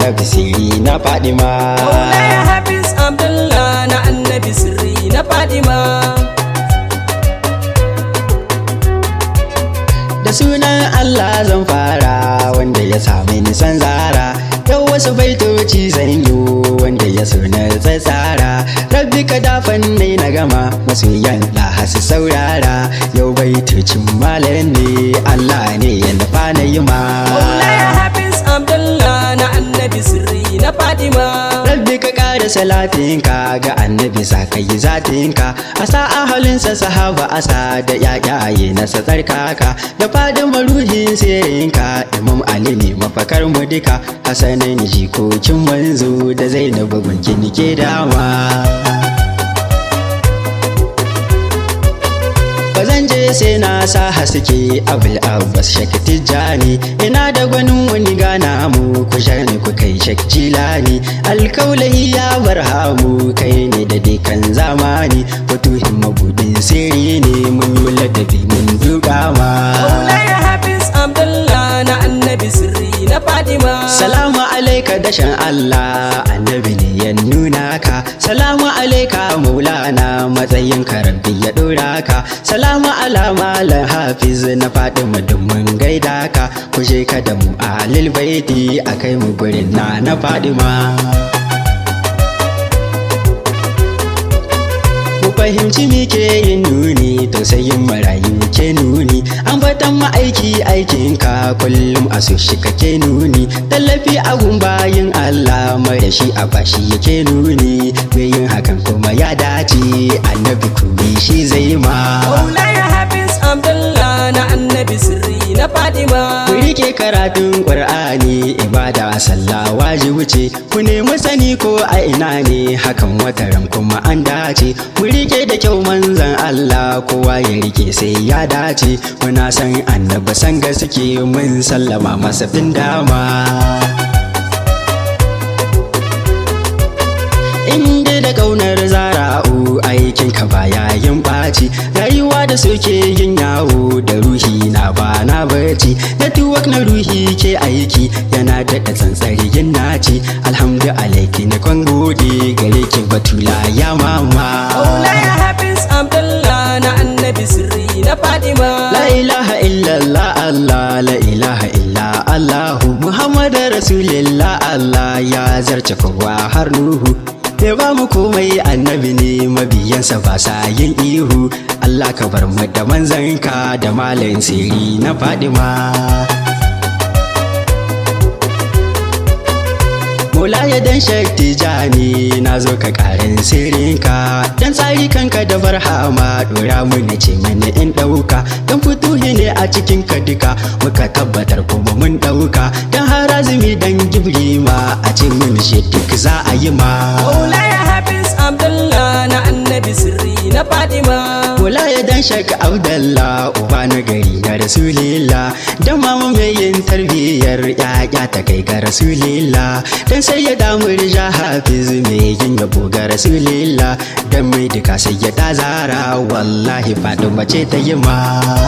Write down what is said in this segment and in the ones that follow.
annabi siri na fadima Maulaya Hafiz Abdullah na annabi sirri na Fadima. da sunan Allah zan fara wanda ya sami nisan zara yau wasu baitoci zan yi wanda ya suna tsatsara rabbi ka dafan ne na gama masoyan da su saurara yau baitocin malam ne Allah ne ya nufa na yi ma Maulaya Hafiz Abdullah na annabi sirri na Fadima. Rabbi ka ƙara salatinka ga annabi sa ka yi zatinka a sa ahalinsa sahaba asa da yayaye na tsarkaka da fadin maruhin sirinka imam ali ne mafakar mu duka hasanin jikokin manzo da zainabu gunkin ke dama Bazan je sai na sa haske abul abbas shak tijjani ina da gwanin wani gana mu ku ni ku kai shak jilani alkaulahi ya barhamu kai ne da dukan zamani fatuhin mabudin sirri ne mun yi ladabi mun duka ma Maulaya Hafiz Abdullah na annabi sirri na Fadima. Salamu alaika dashen Allah annabi ne ya nuna ka Salamu alaika maulana matsayin karabbi ya dora ka Salamu ala malam hafiz na Fatima mun gaida ka Kuje ka da mu a baiti a kai mu gurin na na Fadima Ku fahimci me ke yin nuni tausayin marayu ke nuni an fatan ma'aiki aikinka kullum a so shi kake nuni tallafi a bayin Allah mara shi a bashi yake nuni mai yin hakan kuma ya dace annabi kubi shi zai ma Maulaya Hafiz Abdullah na annabi sirri na Fadima. Ku rike karatun Ƙur'ani ibada sallah wajibi ce ku nemi sani ko a ina ne hakan wataran kuma an dace mu rike da kyau manzan Allah kowa ya rike sai ya dace muna san annabi san gaske mun sallama masa bin dama inda da kaunar zara'u aikin ka baya yin ɓaci rayuwa da suke yin yawo da ruhi na ba na barci network na ruhi ke aiki yana daɗa tsantsari yin naci alhamdu alaiki na kwan gode gare ki batula ya mama Maulaya Hafiz Abdullah na annabi sirri na Fadima. La ilaha illallah Allah la ilaha illa Allahu Muhammad Rasulillah Allah ya zarce kowa har Nuhu ya ba mu komai annabi ne mabiyansa ba sa yin ihu Allah ka bar mu da manzanka da malayin siri na Fadima Mola ya dan shakti jani na zo ka karin sirrinka dan tsari kanka da barhama dora mu na ce mani in dauka dan fituhi ne a cikin ka duka muka tabbatar kuma mun dauka dan harazumi dan gibrima a ce mun shi duk za a yi ma Maulaya Hafiz Abdullah na annabi sirri na Fadima. Mola ya dan shaka Abdallah uba na gari na Rasulillah dan mama mai yin tarbiyyar yaya ta kai ga Rasulillah dan sai ya damu rija Hafiz mai yin yabo ga Rasulillah dan mai duka sai ya ta zara wallahi fadin mace ta yi ma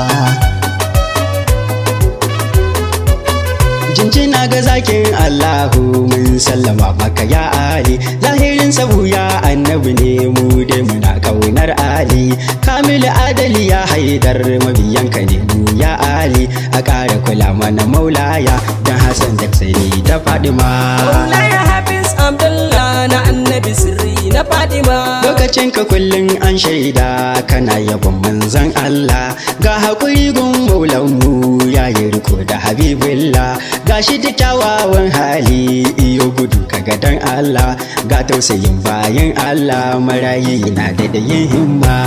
jinjina ga zakin Allahu mun sallama maka ya Ali zahirin sabu ya annabi ne mu dai muna kaunar Ali kamilu adali ya haidar mabiyanka ne mu ya Ali a ƙara kula mana maulaya dan Hassan da sai da Fadima Maulaya Hafiz Abdullah na annabi sirri na Fadima. lokacin ka kullum an shaida kana yabon manzon Allah ga haƙuri gun maulanmu ya yi riko da habibullah ga shi da kyawawan hali iyo gudu ka dan Allah ga tausayin bayan Allah marayi na da da yin himma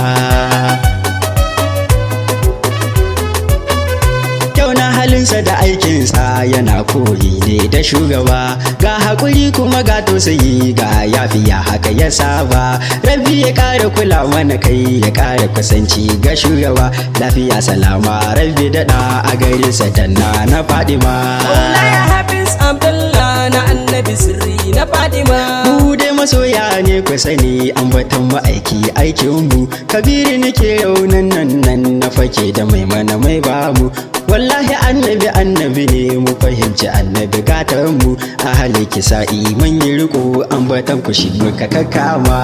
kyau na halinsa da aikinsa yana koyi ne da shugaba ga haƙuri kuma ga tausayi ga yafiya haka ya saba rabi ya ƙara kula mana kai ya ƙara kusanci ga shugaba lafiya salama rabi daɗa a garinsa danna na fadima Maulaya Hafiz Abdullah na annabi sirri na Fadima. mu dai masoya ne ne ku sani ambatan ma'aiki aikinmu kabiri nake raunan nan nan na fake da mai mana mai bamu wallahi annabi annabi ne mu fahimci annabi gatanmu a hali kisa'i mun yi riko ambatan ku shi muka kakkama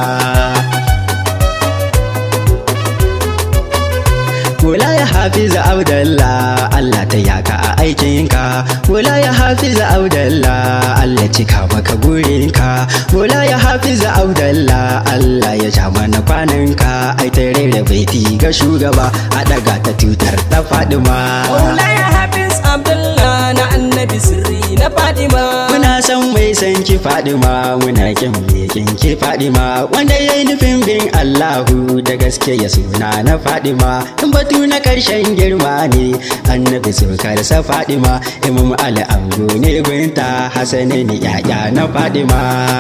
Wula ya hafiza Abdallah Allah ta yaka a aikinka Wula ya hafiza Abdallah Allah cika maka gurinka Wula ya hafiza Abdallah Allah ya ja mana kwananka ai ta rera baiti ga shugaba a daga ta tutar ta Fadima Maulaya Hafiz Abdullah na annabi sirri na Fadima. Muna san mai san ki Fadima muna kin me kin ki Fadima wanda yayi nufin bin Allahu da gaske ya suna na Fadima in batu na karshen girma ne annabi sukar sa Fadima Imam Ali Ango ne gunta Hasani ne yaya na Fadima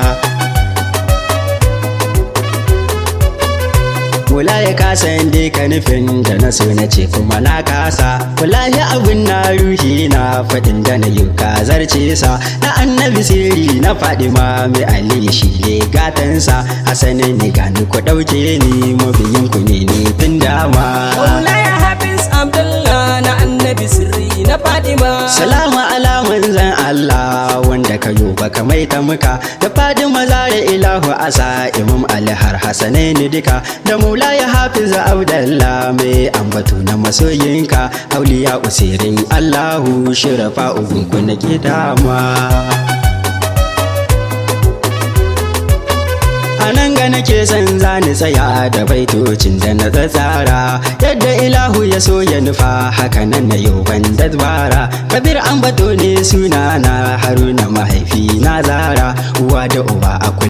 Kula ya kasa dai ka nufin da na so na ce kuma na kasa Wallahi abin na ruhi na faɗin da na yi zarce sa Na annabi sirri na faɗi ma mai ali shi ne gatansa Hasanin ni gani ku ɗauke ni mabiyin ku ne ni tun dama Maulaya Hafiz Abdullah na annabi sirri na Fadima. Salamu ala manzan Allah wanda ka yo baka mai ta muka da fadin maza da ilahu asa imam Ali har hasanai ni duka da mula ya hafiza Abdallah mai ambatu na masoyinka auliya usirin Allahu shirafa ugunku na dama. a nan ga nake son zani tsaya da baitocin da na tsatsara yadda ilahu ya so ya nufa haka nan na yau ban dabara kabir an bato ne sunana haruna mahaifi na zara uwa da uba a